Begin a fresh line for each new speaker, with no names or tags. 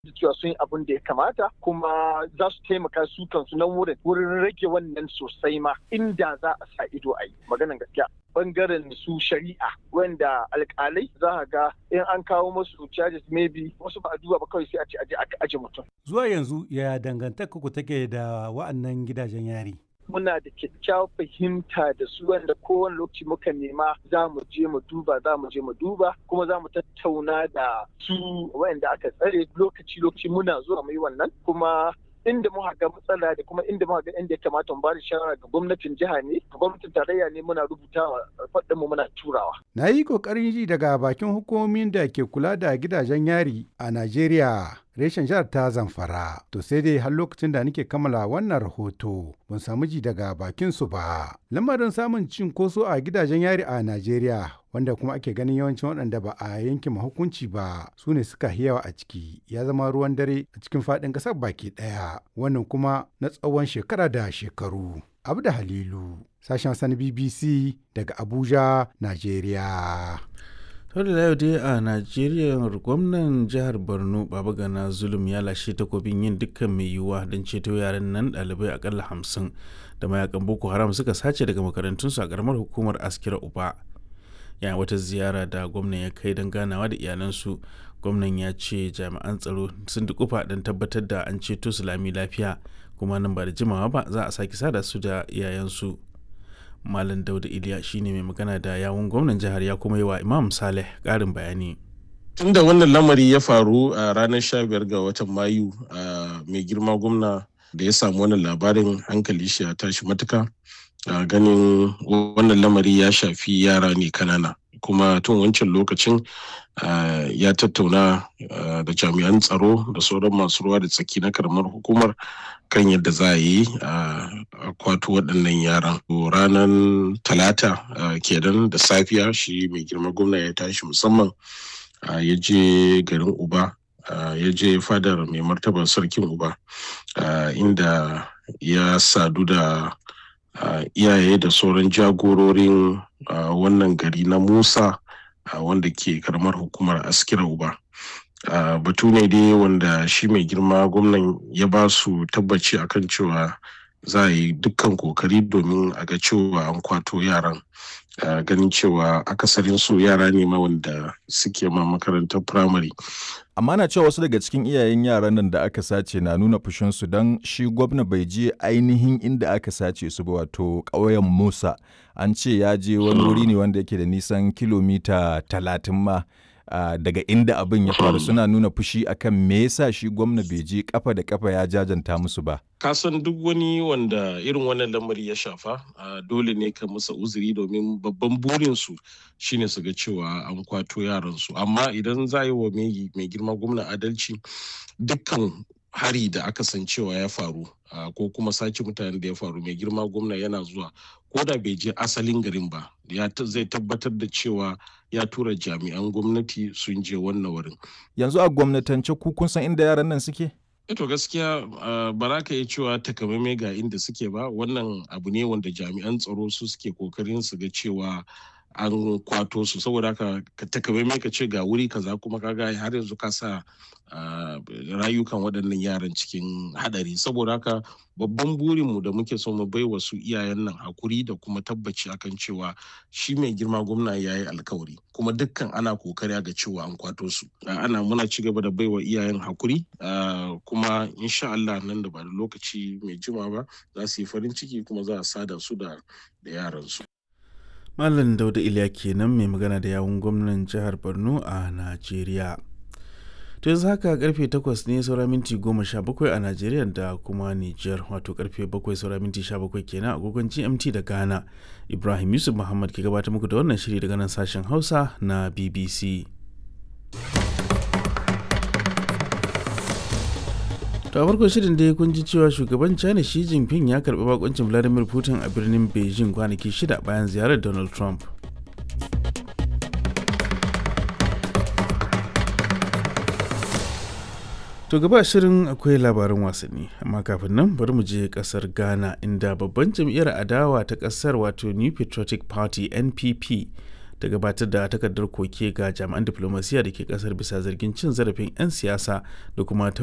da cewa sun yi abin da ya kamata kuma za su taimaka su kansu nan wurin wurin rage wannan sosai ma inda za a sa ido a yi maganan gaskiya bangaren su shari'a wanda alkalai za a ga in an kawo musu charges maybe wasu ba a duba ba kawai sai a ce aje aka aje mutum
Zuwa yanzu ya dangantaka ku take da wa'annan gidajen yari?
muna da kyakkyawar fahimta da su wanda kowane lokaci muka nema za mu je mu duba za mu je mu duba kuma za mu tattauna da su wayanda aka tsare lokaci lokaci muna zuwa mu yi wannan kuma inda muka ga matsala da kuma inda muka ga inda ya kamata mu ba da shawara ga gwamnatin jiha ne ga gwamnatin tarayya ne muna rubutawa faɗin mu muna turawa
Na yi ƙoƙarin ji daga bakin hukumomin da ke kula da gidajen yari a Najeriya. Reshen jihar ta zamfara. To sai dai har lokacin da nake kammala wannan rahoto ban samu ji daga bakin su ba. Lamarin samun cinkoso a gidajen yari a Najeriya wanda kuma ake ganin yawancin waɗanda ba a yanke hukunci ba su ne suka yawa a ciki ya zama ruwan dare a cikin faɗin ƙasar baki ɗaya wannan kuma na tsawon shekara da shekaru. Abu da Halilu, sashen sani BBC daga Abuja, Najeriya.
sau da yau dai a najeriya gwamnan jihar borno baba gana zulum ya lashe takobin yin dukkan mai yiwuwa don ceto yaran nan ɗalibai akalla hamsin da mayakan boko haram suka sace daga makarantunsu a karamar hukumar askira uba yayin wata ziyara da gwamnan ya kai don ganawa da iyalansu gwamnan ya ce jami'an tsaro sun dukufa don tabbatar da an ceto su lami lafiya kuma nan ba da jimawa ba za a sake sada su da iyayensu malam dauda iliya shine mai magana da yawun gwamnan jihar ya kuma yi wa imam saleh karin bayani
tun da wannan lamari ya faru a ranar 15 ga watan mayu a mai girma gwamna da ya samu wannan labarin hankali shi ya tashi matuka ganin wannan lamari ya shafi yara ne kanana kuma tun wancan lokacin ya tattauna da jami'an tsaro da sauran masu ruwa da tsaki na karamar hukumar kan yadda za a yi a kwato waɗannan yaran ranar talata kenan da safiya shi mai girma gwamna ya tashi musamman ya je garin uba ya je fadar mai martaba sarkin uba inda ya sadu da iyaye da sauran jagororin wannan gari na musa wanda ke karamar hukumar askira uba batu ne dai wanda shi mai girma gwamnan ya ba su tabbaci akan cewa za a yi dukkan kokari domin a ga cewa an kwato yaran ganin cewa akasarin su yara ne ma wanda suke ma makarantar firamare
amma na cewa wasu daga cikin iyayen yaran nan da aka sace na nuna fushinsu don shi gwamna bai je ainihin inda aka sace su ba wato ƙauyen musa an ce ya je wani wuri ne wanda yake da nisan kilomita talatin ma Uh, daga inda abin ya faru suna nuna fushi akan me yasa shi gwamna bai je kafa da kafa ya jajanta musu ba
kasan duk wani wanda irin wannan lamari ya shafa uh, dole ne ka musa uzuri domin babban burinsu shine su ga cewa an kwato yaransu amma idan za yi wa mai girma gwamna adalci dukkan hari da aka san cewa ya faru uh, ko kuma sace mutanen da ya faru mai girma gwamna yana zuwa ko da bai je asalin garin ba ya zai tabbatar da cewa ya tura jami'an gwamnati sun je wannan wurin
yanzu a gwamnatance ku kun san inda yaran nan suke
to gaskiya ba za ka yi cewa takamaimai ga inda suke ba wannan abu ne wanda jami'an tsaro su suke kokarin su ga cewa an kwato su saboda haka ka takamaimai ka ce ga wuri kaza kuma kaga har yanzu ka sa rayukan waɗannan yaran cikin hadari saboda haka babban burinmu da muke so mu bai wasu iyayen nan hakuri da kuma tabbaci akan cewa shi mai girma gwamna ya yi alkawari kuma dukkan ana kokari ga cewa an kwato su ana muna ci gaba da baiwa iyayen hakuri kuma insha Allah nan da ba da lokaci mai jima ba za su yi farin ciki kuma za a sada su da yaran su
Malam Dauda Iliya kenan mai magana da yawun gwamnan jihar Borno a Najeriya. To yanzu haka karfe 8 ne saura minti 17 a Najeriya da kuma Nijar wato karfe 7 saura minti 17 kenan agogon GMT da Ghana. Ibrahim Yusuf Muhammad ke gabatar muku da wannan shiri daga nan sashen Hausa na BBC. To a farkon shirin dai kun ji cewa shugaban China Xi Jinping ya karbi bakuncin Vladimir Putin a birnin Beijing kwanaki shida bayan ziyarar Donald Trump. To gaba shirin akwai labaran wasanni amma kafin nan bari mu je kasar Ghana inda babban jam'iyyar adawa ta kasar wato New Patriotic Party NPP ta gabatar da takardar koke ga jami'an diplomasiya da ke kasar bisa zargin cin zarafin 'yan siyasa da kuma